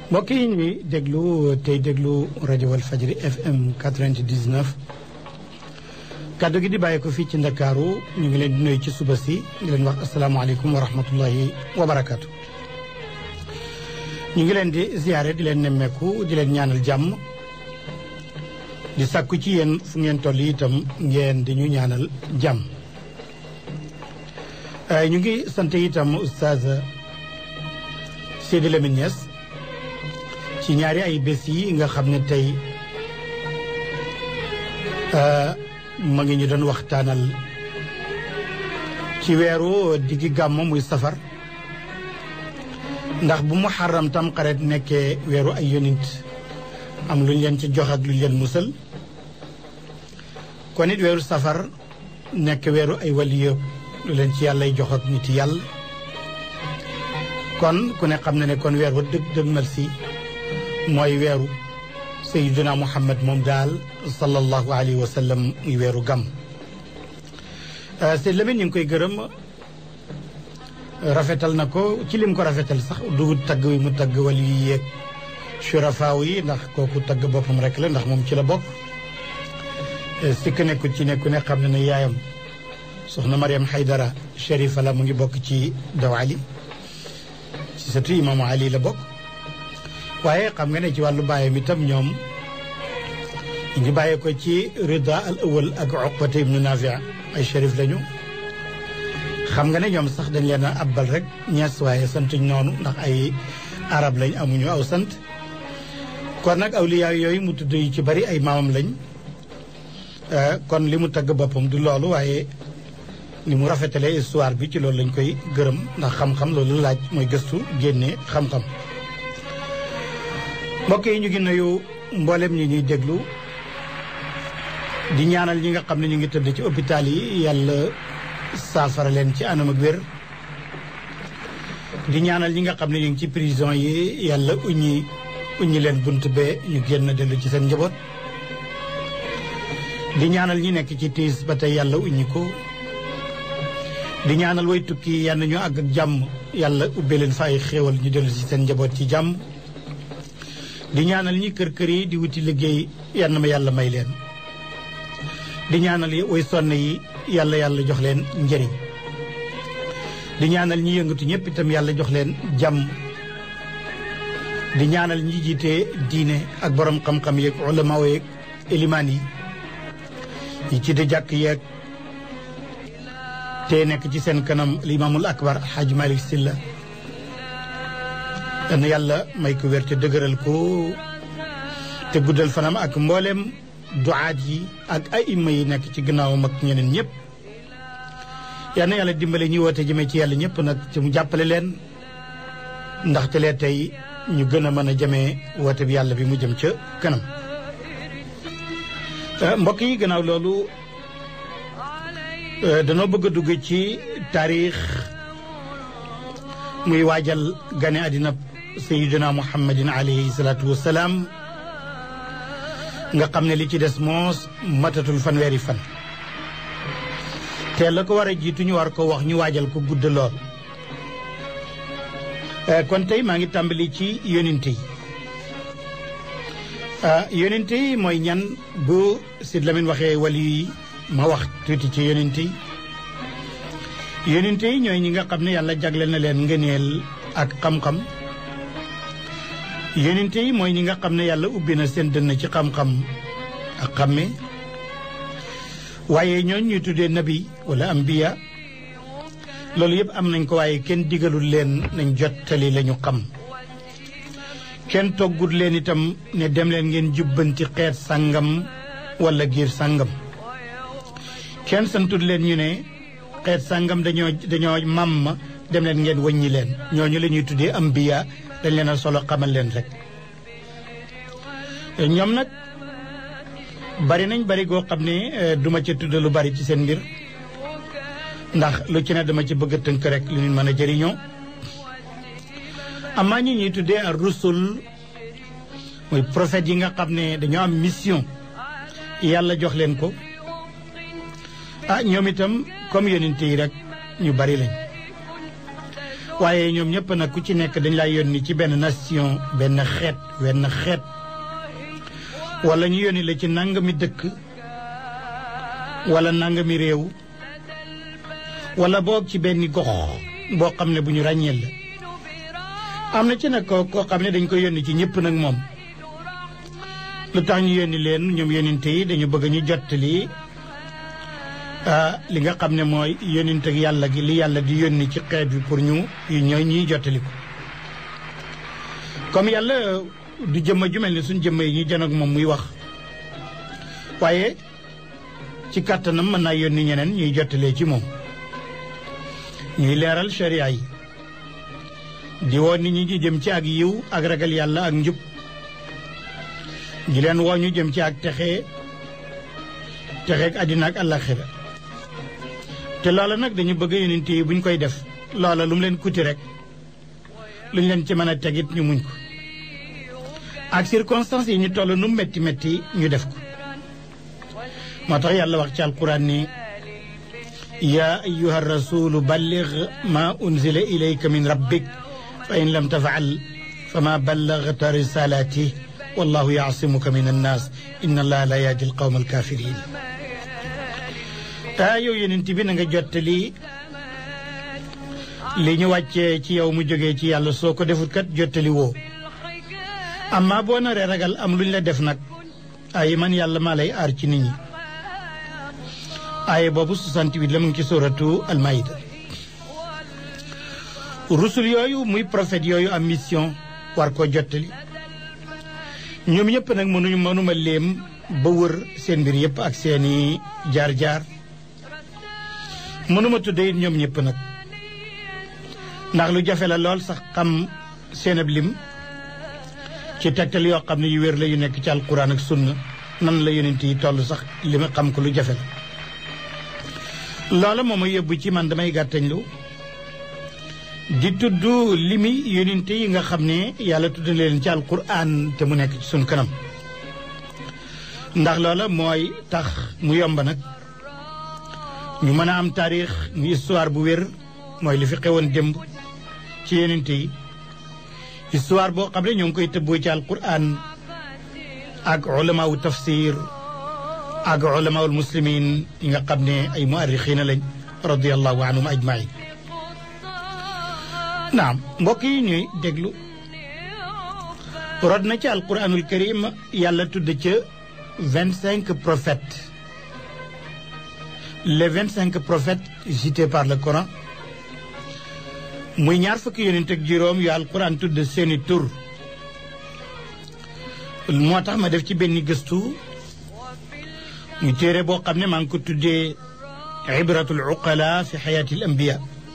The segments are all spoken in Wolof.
mbokk yi ñuy déglu tey déglu rajo Walfadjri FM 99 kàddu gi di bàyyi ko fii ci ndakaaru ñu ngi leen di nuyu ci suba si di leen wax asalaamaaleykum wa rahmatullahi wa barakaatu. ñu ngi leen di ziare di leen nemmeeku di leen ñaanal jàmm di sàkku ci yéen fu ngeen toll itam ngeen di ñu ñaanal jàmm. ñu ngi sant itam oustaz Seydi Lamine Niass ci ñaari ay bés yi nga xam ne tey ma ngi ñu doon waxtaanal ci weeru diggi gàmm muy safar ndax bu muharram tam xaret nekkee weeru ay yonint am lu ñu leen ci jox ak lu ñu leen musal kon it weeru safar nekk weeru ay waliyo lu leen ci yàllay jox ak nit yàlla kon ku ne xam na ne kon weer wa dëgg dëgmal si mooy weeru sayyiduna muhammad moom daal sallallahu alayhi wa sallam muy weeru gàmm Seydi Lamine ñu ngi koy gërëm rafetal na ko ci lim ko rafetal sax du tagg wi mu tagg wali yi yeeg surafaaw yi ndax kooku tagg boppam rek la ndax moom ci la bokk sikk nekkul ci nekku ne xam ne ne yaayam soxna Mariam Haydara Sharifa la mu ngi bokk ci daw Ali ci sëtu imaamu Ali la bokk waaye xam nga ne ci wàllu bàyyam itam ñoom ñu ngi bàyyee ko ci rida al awal ak uqbata ibnu nafia ay shérif lañu xam nga ne ñoom sax dañ leen a abbal rek ñees waaye santuñ noonu ndax ay arab lañ amuñu aw sant kon nag awliyaa yooyu mu tudd yu ci bari ay maamam lañ kon li mu tagg boppam du loolu waaye ni mu rafetalee histoire bi ci loolu lañ koy gërëm ndax xam-xam loolu laaj mooy gëstu génne xam-xam mbokk yi ñu ngi nuyu mboolem ñi ñuy déglu di ñaanal ñi nga xam ne ñu ngi tëdd ci hôpital yi yàlla saafara leen ci anam ak wér di ñaanal ñi nga xam ne ñu ngi ci prison yi yàlla uññi uññi leen bunt be ñu génn dellu ci seen njaboot di ñaanal ñi nekk ci tiis ba tey yàlla uññi ko di ñaanal way tukki yal na ñu àgg ak jàmm yàlla ubbe leen fa ay xéewal ñu dellu ci seen njaboot ci jàmm di ñaanal ñi kër kër yi di wuti liggéey yal na ma yàlla may leen di ñaanal way sonn yi yàlla yàlla jox leen njëriñ di ñaanal ñi yëngatu ñëpp itam yàlla jox leen jàmm di ñaanal ñi jiite diine ak borom xam-xam yeeg ulama yeeg elimaan yi ñi ci di jàkk yeeg te nekk ci seen kanam limaamul akbar xaaj malik silla dana yàlla may ko wér te dëgëral ko te guddal fanam ak mboolem duaat yi ak ay imma yi nekk ci gannaawam ak ñeneen ñëpp yal na yàlla dimbale ñi woote jëmee ci yàlla ñëpp nag ci mu jàppale leen ndaxte lee tey ñu gën a mën a jëmee woote bi yàlla bi mu jëm ca kanam mbokk yi gannaaw loolu danoo bëgg a dugg ci taarix muy waajal gane àddina sayidina muhammadin alayhi salaatu wasalaam nga xam ne li ci des moos matatul fanweeri fan te la ko war a jiitu ñu war ko wax ñu waajal ko gudd lool kon tey maa ngi tàmbali ci yonente yi yonente yi mooy ñan bu Sid Lamine waxee wali yi ma wax tuuti ci yonente yi yonente yi ñooy ñi nga xam ne yàlla jagleel na leen ngëneel ak xam-xam yonente yi mooy ñi nga xam ne yàlla ubbi na seen dënn ci xam-xam ak xamme waaye ñooñ ñuy tuddee nabi wala ambiya loolu yëpp am nañ ko waaye kenn digalul leen nañ jottali la ñu xam kenn toggut leen itam ne dem leen ngeen jubbanti xeet sàngam wala giir sàngam kenn santul leen ñu ne xeet sàngam dañoo dañoo màmm dem leen ngeen wàññi leen ñooñu la ñuy tuddee ambiya dañ leen a solo xamal leen rek ñoom nag bari nañ bari goo xam ne duma ci tudd lu bari ci seen mbir ndax lu ci ne dama ci bëgg a tënk rek lu ñu mën a jëriñoo amaa ñi ñuy tuddee ar rusul mooy prophètes yi nga xam ne dañoo am mission yàlla jox leen ko ah ñoom itam comme yonent yi rek ñu bari lañ waaye ñoom ñëpp nag ku ci nekk dañ lay yónni ci benn nation benn xeet wenn xeet wala ñu yónni la ci nangami dëkk wala nangami réew wala boog ci benn gox boo xam ne bu ñu ràññeel la am na ci nag ko koo xam ne dañ ko yónni ci ñëpp nag moom lu tax ñu yónni leen ñoom yónninte yi dañu bëgg ñu jottali li nga xam ne mooy yónninte ak yàlla gi li yàlla di yónni ci xeet bi pour ñu ñooy ñuy jottali ko comme yàlla du jëmma ju mel ni suñ jëmma yi ñuy jon ak moom muy wax waaye ci kàttanam mën naa yónni ñeneen ñuy jottalee ci moom ñuy leeral sharia yi di woo nit ñi ñu jëm ci ak yiw ak ragal yàlla ak njub di leen woo ñu jëm ci ak texe texeeg àddina ak àllaxira te loola nag dañu bëgg yonent yi buñ koy def loola lu mu leen kuti rek luñ leen ci mën a tegit ñu muñ ko ak circonstances yi ñu toll nu metti metti ñu def ko moo tax yàlla wax ci alquran ni yaa ayuha rasulu balligh ma unzila ilayka min rabbik fa in lam tafaal fa ma ballagta risalati wallahu yaasimuka min annaas inna allaha la yahdi alqawma alkafirin taa yow yenent bi na nga jottali li ñu wàccee ci yow mu jógee ci yàlla soo ko defut kat jottali woo amma boo naree ragal am luñ la def nag ay man yàlla maa lay aar ci nit ñi aaye boobu 68 la mu ngi ci suratu almaïda rusul yooyu muy prophète yooyu am mission war koo jottali ñoom ñëpp nag mënuñu mënuma léem ba wër seen mbir yëpp ak seeni jaar-jaar mënuma tudde it ñoom ñëpp nag ndax lu jafe la lool sax xam seen ab lim ci tegtal yoo xam ne yu wér la yu nekk ci alquran ak sunna nan la yonent yi toll sax li ma xam ko lu jafe la loola moom a yóbbu ci man damay gàttañlu di tudd limi yonent yi nga xam ne yàlla tudd leen ci alquran te mu nekk ci sunu kanam ndax loola mooy tax mu yomb nag ñu mën a am taarix mu histoire bu wér mooy li fi xewoon démb ci yonent yi histoire boo xam ne ñoo ngi koy tëbboo ci alquran ak ulamaawu tafsir ak ulamaawul muslimin yi nga xam ne ay muarrixiina lañ radiallahu anhum ajmain naam mbokk yi ñuy déglu rod na ci alquranul karim yàlla tudd ca vingt cinq prophètes les vingt cinq prophètes cités par le Coran muy ñaar fukki yonent ak juróom yu alquran tudd seeni tur moo tax ma def ci benn gëstu muy téere boo xam ne maa ngi ko tuddee ibratul uqala fi xayaatil ambiya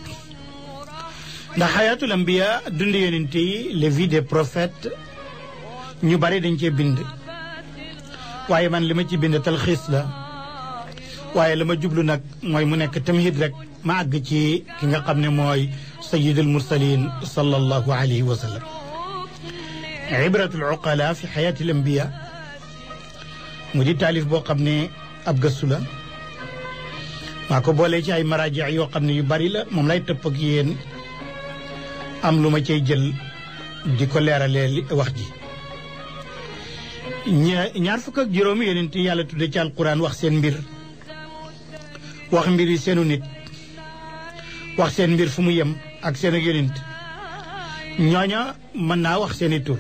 ndax xayaatul ambiya dund yonent yi les vies des prophètes ñu bari dañ cee bind waaye man li ma ci bind talxiis la waaye la ma jublu nag mooy mu nekk tamhid rek ma àgg ci ki nga xam ne mooy sayidul mursalin sallallahu alayhi wa sallam ibratul uqala fi xayaatil ambiya mu di taalif boo xam ne ab gëstu la maa ko boolee ci ay maraaji yoo xam ne yu bari la moom lay tëpp ak yéen am lu ma cay jël di ko leeralee wax ji ñaar fukk ak juróomi yonent yàlla tudde ci alquran wax seen mbir wax mbir yi seenu nit wax seen mbir fu mu yem ak seen ak yonent ñooña mën naa wax seeni tur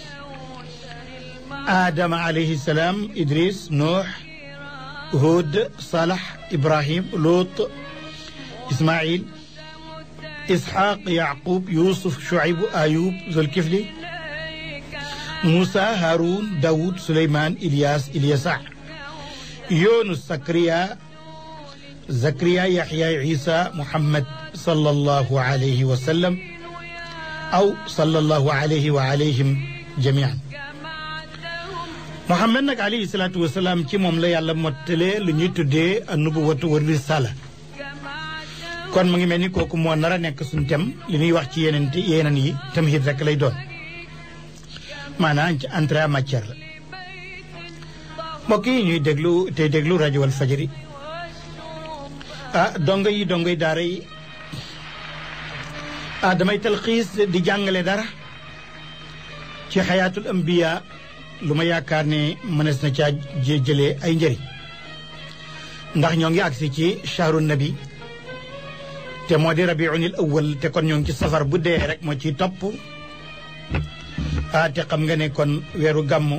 aadama alayhi salaam idris nuux hud salax ibrahim lut ismail isxaq yaqub yusuf shuayb ayub zulkifli Moussa Haroun Daoud Souleymane Ilyas Ilyasa Yunus Sakariya Zakariya Yaxya Isa Muhammad sallallahu alayhi wa sallam aw sallallahu alayhi wa alayhim jamian Muhammad nag alayhi salaatu wa salaam ci moom la yàlla mottalee lu ñuy tuddee nubuwatu wa risala kon mu ngi mel ni kooku moo nar a nekk suñu tem li ñuy wax ci yeneen yeneen yi tamhid rek lay doon. maanaam ci entrée en matière la mbokk yi ñuy déglu tey déglu rajo wal fajari ah dongo yi dongo yi daara yi ah damay talxiis di jàngale dara ci xayaatul ambiya lu ma yaakaar ne mënees na caa jëlee ay njëriñ ndax ñoo ngi agsi ci shahru nabi te moo di rabiunil awwal te kon ñoo ngi ci safar bu dee rek moo ciy topp ah te xam nga ne kon weeru gàmmu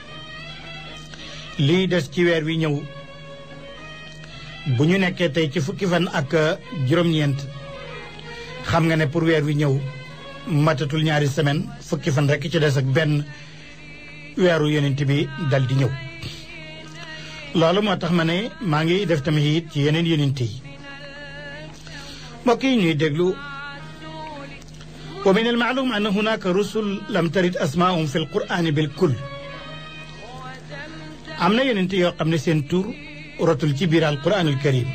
lii des ci weer wi ñëw bu ñu nekkee tey ci fukki fan ak juróom-ñeent xam nga ne pour weer wi ñëw matatul ñaari semaine fukki fan rek ci des ak benn weeru yonent bi dal di ñëw loolu moo tax ma ne maa ngi def tamit it ci yeneen yonent yi mbokk yi ñuy déglu wa min al maalum anna hunaka rusul lam tarid asmaahum fi l qur'ani bil kull am na yonent yoo xam ne seen tur rotul ci biir al qur'an al karim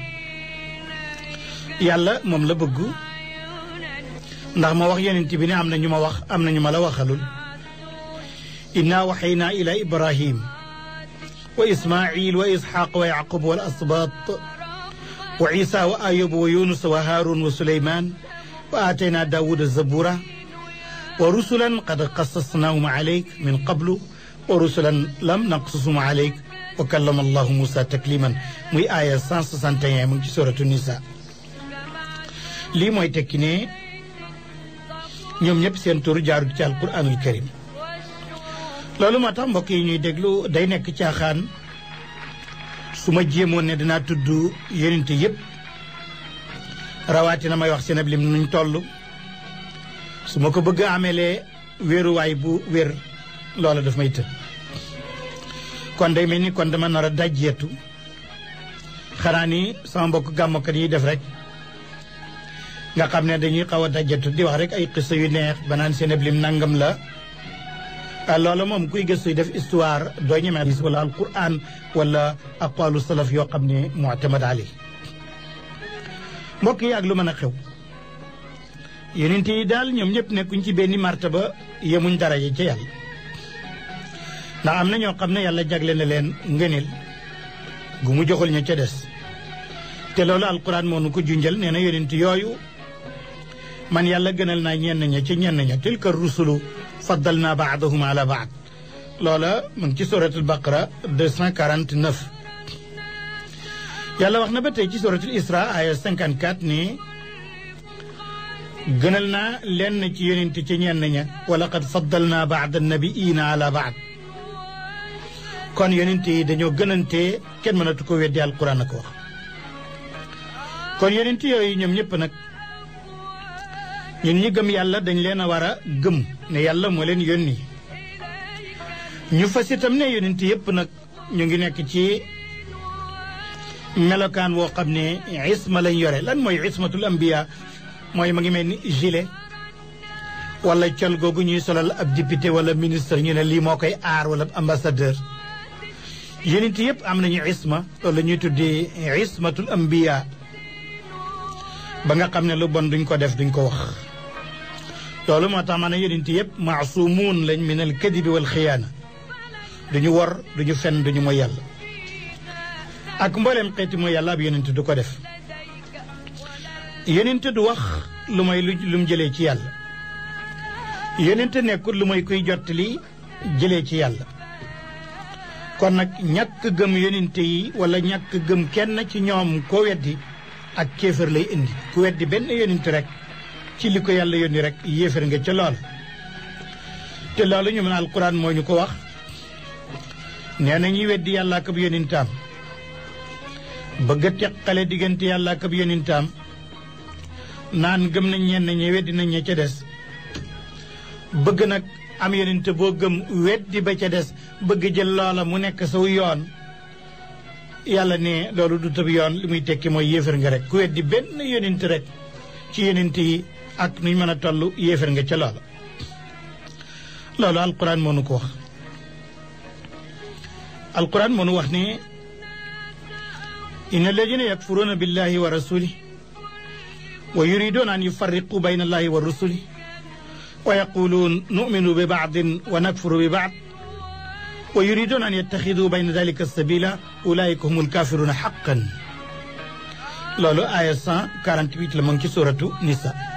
yàlla moom la bëgg ndax ma wax yonent bi ne am na ñu ma wax am na ñu ma la waxalul inna waxaynaa ila ibrahim wa ismail wa isxaq wa yaqub wal asbat wa isa wa ayub wa yunus wa harun wa suleyman wa aataynaa daawuda zabura wa rusulan qad qasasnaahum alayk min qablu wa rusulan lam naqsusum alayk wa kallama allahu musa takliman muy aaya 161 mu ngi ci suratu nisa lii mooy tekki ne ñoom ñëpp seen tur jaarut ci alquranul karim loolu moo tax mbokk yi ñuy déglu day nekk caaxaan su ma jéemoon ne dinaa tudd yonent yëpp rawatina may wax seen ab lim nuñ toll su ma ko bëgg a amelee wéeruwaay bu wér loola daf may të kon day mel ni kon dama nar a dajjeetu xanaa ni sama mbokk gàmmkat yi def rek nga xam ne dañuy xaw a dajjeetu di wax rek ay xisa yu neex ba naan seen ab lim nangam la loola moom kuy gëstu def histoire doo ñemee hadis wala alquran wala aqwalu salaf yoo xam ne mu'tamad ali mbokk yi ak lu mën a xew yonent yi daal ñoom ñëpp nekkuñ ci benn martaba yemuñ daraja ca yàlla ndax am na ñoo xam ne yàlla jagle na leen ngëneel gu mu joxul ña ca des te loolu alquran moo nu ko junjal nee na yonent yooyu man yàlla gënal naa ñenn ña ci ñenn ña tilka rusulu faddal naa baadahum ala baad loola mu ngi ci suratul baqara 249 yàlla wax na ba tey ci suratul isra aya 54 ni gënal naa lenn ci yonent ci ñenn ña wa laqad faddal naa baada nabiina ala baad kon yonent yi dañoo gënantee kenn mënatu ko weddi alquran a ko wax kon yonent yooyu ñoom ñëpp nag ñun ñi gëm yàlla dañ leen a war a gëm ne yàlla moo leen yónni ñu fas itam ne yonent yëpp nag ñu ngi nekk ci melokaan woo xam ne isma lañ yore lan mooy ismatul ambiya mooy ma ngi mel ni gilet wala col googu ñuy solal ab député wala ministre ñu ne lii moo koy aar wala ambassadeur yonent yëpp am nañu isma loolu la ñuy tuddee ismatul ambiya ba nga xam ne lu bon duñ ko def duñ ko wax loolu moo tax ma ne yonent yëpp maasumuun lañ min al kadibi wal xiyaana duñu wor duñu fen duñu mooy yàlla ak mbooleem xeeti mooy yàlla ab yonent du ko def yonent du wax lu may lu mu jëlee ci yàlla yonent nekkul lu may kuy jottali jëlee ci yàlla kon nag ñàkk gëm yonent yi wala ñàkk gëm kenn ci ñoom koo weddi ak kéefër lay indi ku weddi benn yonent rek ci li ko yàlla yónni rek yéefar nga ca lool te loolu ñu mën alquran moo ñu ko wax nee na ñuy weddi yàlla ak ab yonentam bëgg a teqale diggante yàlla ak ab yonentam naan gëm nañ ñenn ñi weddi nañ ña ca des bëgg nag am yonent boo gëm weddi ba ca des bëgg jël loola mu nekk saw yoon yàlla ne loolu du tëb yoon li muy tekki mooy yéefar nga rek ku weddi benn yonent rek ci yonent yi ak nuñ mën a toll yéefar nga ca loola loolu alquran moo nu ko wax alquran moo nu wax ne inna alladina yakfuruna billahi wa rasulih wa yuriduna an yufarriqu bayna allahi wa rusulih wa yaquluun numinu bi baadin wa nakfuru bi baad wa yuriduna an yattaxidu bayna dalika sabila ulaika humul kafiruna xaqan loolu aaya 148 la mu ngi ci suratu nisa